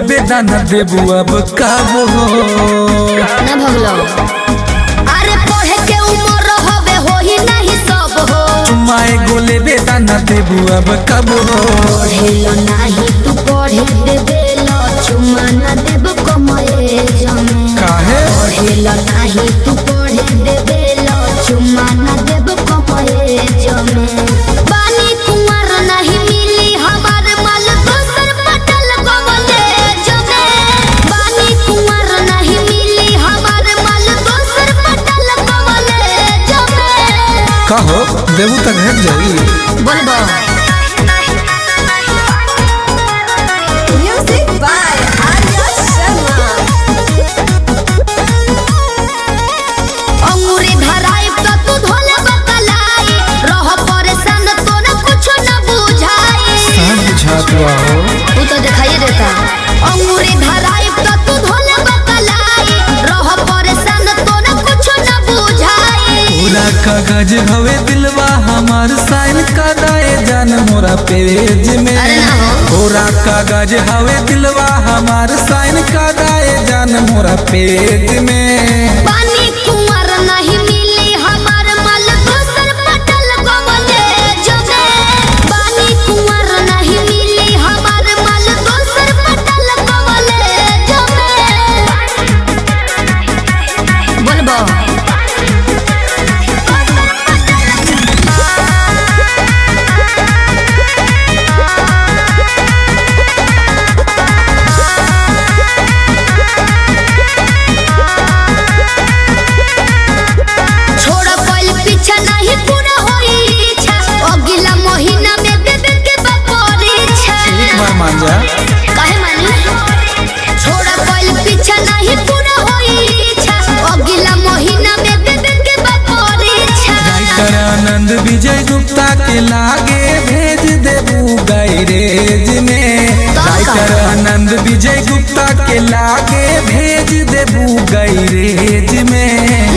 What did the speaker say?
बेदाना देबू अब काबो ना भगलो अरे पढ़े के उम्र होवे होही नहीं सब हो चुमाए गोले बेदाना देबू अब काबो पढ़ेलो नाही तू पढ़े देबेलो चुमा ना देब कमए जमे काहे पढ़ेलो नाही तू पढ़े देबेलो चुमा ना देब कमए जमे बानी कुंवर नहीं मिली हमार माल दोसर पटल गवले जमे बानी कुंवर नहीं मिली हमार माल दोसर पटल गवले जमे कहो देबू तक हट जाई बोलबो Music by Arya Sharma. अंगूरी धराई त तू धोले बकलाई रह परेशान तो न कुछ न बुझाई सब बुझात बा हो तू तो दिखाई देता अंगूरी धराई त तू धोले बकलाई रह परेशान तो न कुछ न बुझाई पूरा कागज हवे दिलवा हमार साइन का दाए जान मोरा पेज में अरे ना हो। पूरा कागज हवे दिलवा हमार साइन का दाए जान मोरा पेज में पानी कुंवर नहीं मिली हमार माल दोसर पटल गवले जमे पानी कुंवर नहीं मिली हमार माल दोसर पटल गवले जमे बोलबो छोड़ कोइल पीछा नहीं पूरा होई इच्छा अगला महीना में बेबे के बपोरी छा एक बार मान जा काहे मानी छोड़ कोइल पीछा नहीं पूरा होई इच्छा अगला महीना में बेबे के बपोरी छा राइटर आनंद विजय गुप्ता के लागे भेज देबू गैरेज में तो का? राइटर आनंद विजय गुप्ता के लागे भेज देबू गैरेज में